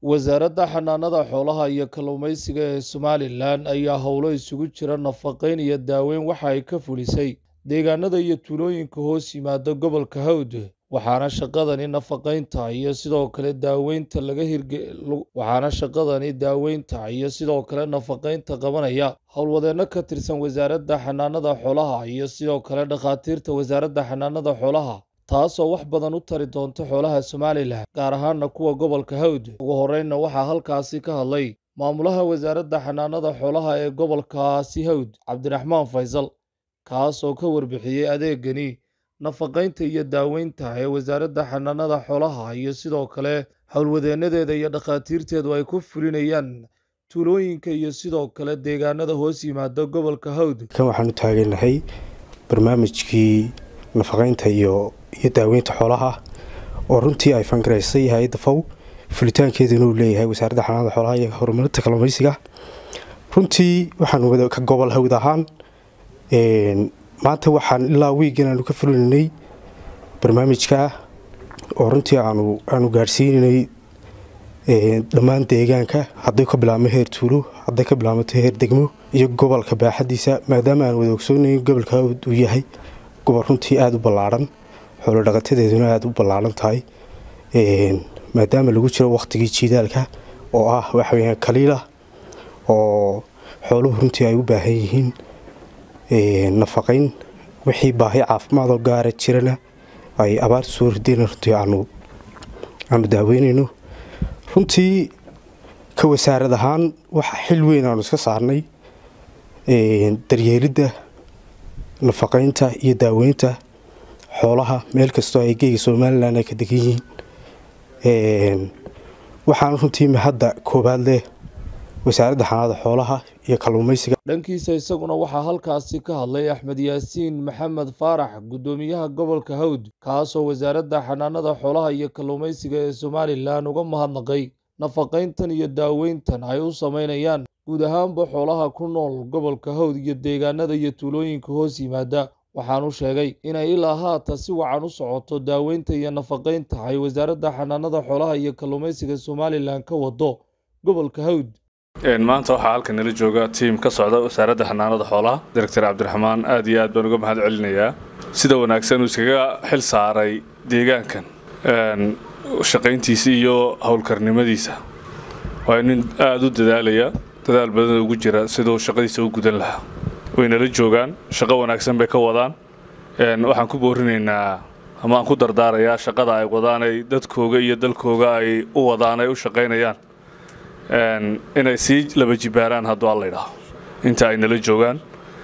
wasaaradda xanaanada xoolaha iyo kalluumaysiga ee somalilan ayaa howlo isugu jira nafaqayn iyo daaweyn waxa ay ka fulisay deegaanada iyo tuulooyinka hoos yimaada gobolka hawd waxaana shaqadani nafaqaynta iyo sidoo kale daaweynta laga hirge waxaana shaqadani daaweynta iyo sidoo kale nafaqaynta qabanaya howlwadeenno ka tirsan wasaaradda xanaanada xoolaha iyo sidoo kale dhakhaatiirta wasaaradda xanaanada xoolaha taasoo wax badan u tari doonta xoolaha somalilan gaar ahaana kuwa gobolka hawd ugu horreynna waxaa halkaasi ka hadlay maamulaha wasaaradda xanaanada xoolaha ee gobolkaasi hawd cabdiraxmaan faysal kaasoo ka warbixiyey adeegani nafaqaynta iyo daaweynta ee wasaaradda xanaanada xoolaha iyo sidoo kale howlwadeennadeeda iyo dhakhaatiirteedu ay ku fulinayaan tuulooyinka iyo sidoo kale deegaanada hoos yimaada gobolka hawd kan waxaan u taaganahay barnaamijkii nafaqaynta iyo iyo daaweynta xoolaha oo runtii ay fangaraysay hay-adda fow fulitaankeeduna uu leeyahay wasaaradda xanaanada xoolaha iyo horumarinta kalluumaysiga runtii waxaan ka gobol hawd ahaan maanta waxaan ilaa wiigan aanu ka fulinaynay barnaamijka oo runtii aanu gaadhsiinanay dhammaan deegaanka hadday ka bilaabmo heer tuulo hadday ka bilaabmato heer degmo iyo gobolka baaxadiisa maadaama aan wada ogsoonayn gobolka hawd uu yahay gobol runtii aada u ballaadhan xoolo dhaqatadeeduna aada u ballaaran tahay maadaama lagu jiro wakhtigii jiidaalka oo ah waxaweyaan kaliila oo xooluhu runtii ay u baahan yihiin nafaqayn wixii baahi caafimaadoo gaara jirana ay abaarta soo ridayna runtii aanu daaweynayno runtii ka wasaarad ahaan waxa xil weyn aanu iska saarnay daryeelidda nafaqaynta iyo daaweynta xoolaha meel kastoo ay geega somalilan ay ka degan yihiin waxaana runtii mahadda koowaad leh wasaaradda xanaanada xoolaha iyo kalluumaysiga dhankiisa isaguna waxaa halkaasi ka hadlay axmed yaasiin maxamed faarax guddoomiyaha gobolka hawd kaasoo wasaaradda xanaanada xoolaha iyo kalluumaysiga ee somalilan uga mahadnaqay nafaqayntan iyo daaweyntan ay u samaynayaan guud ahaanba xoolaha ku nool gobolka hawd iyo deegaanada iyo tuulooyinka hoos yimaada waxaanu sheegay inay ilaa haata si wacan u socoto daaweynta iyo nafaqaynta ay wasaaradda xanaanada xoolaha iyo kalluumaysiga somalilan ka wado gobolka hawd maanta waxaa halkan nala jooga tiim ka socda wasaaradda xanaanada xoolaha director cabdiraxmaan aad iyo aad baan uga mahad celinayaa sida wanaagsan uu iskaga xil saaray deegaankan shaqayntiisa iyo howlkarnimadiisa waa nin aada u dadaalaya dadaal badan ugu jira siduu shaqadiisa u gudan lahaa way nala joogaan shaqo wanaagsan bay ka wadaan waxaan ku boorinaynaa ama aan ku dardaarayaa shaqada ay wadaan ay dadkooga iyo dalkooga ay u wadaan ay u shaqaynayaan inay sii laba jibaaraan hadduu alla idhaaho inta ay nala joogaan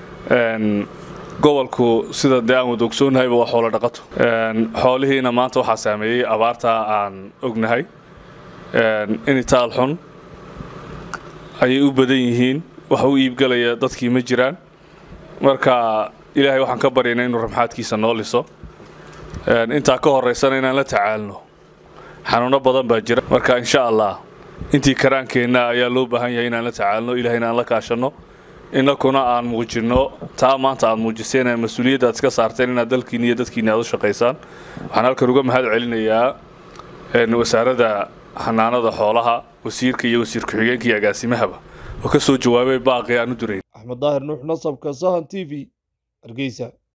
gobolku sida dee aan wada ogsoonnahayba waa xoolo dhaqato xoolihiina maanta waxaa saameeyey abaartaa aan ognahay initaal xun ayay u badan yihiin wax u iibgelaya dadkii ma jiraan marka ilaahay waxaan ka baryaynaa inuu ramxaadkiisa noo liso intaa ka horaysana inaan la tacaalno xanuuno badan baa jira marka insha allah intii karaankeenna ayaa loo baahan yahay inaan la tacaalno ilahayna aan la kaashanno inakuna aan muujinno taa maanta aad muujiseen ee mas-uuliyadda aad iska saarteen inaad dalkiinni iyo dadkiinni aad u shaqaysaan waxaan halkan uga mahad celinayaa wasaaradda xanaanada xoolaha wasiirka iyo wasiir ku-xigeenka iyo agaasimahaba oo ka soo jawaabay baaqi aan u durayn axmed daahir nuux nasabka sahan t v hargeysa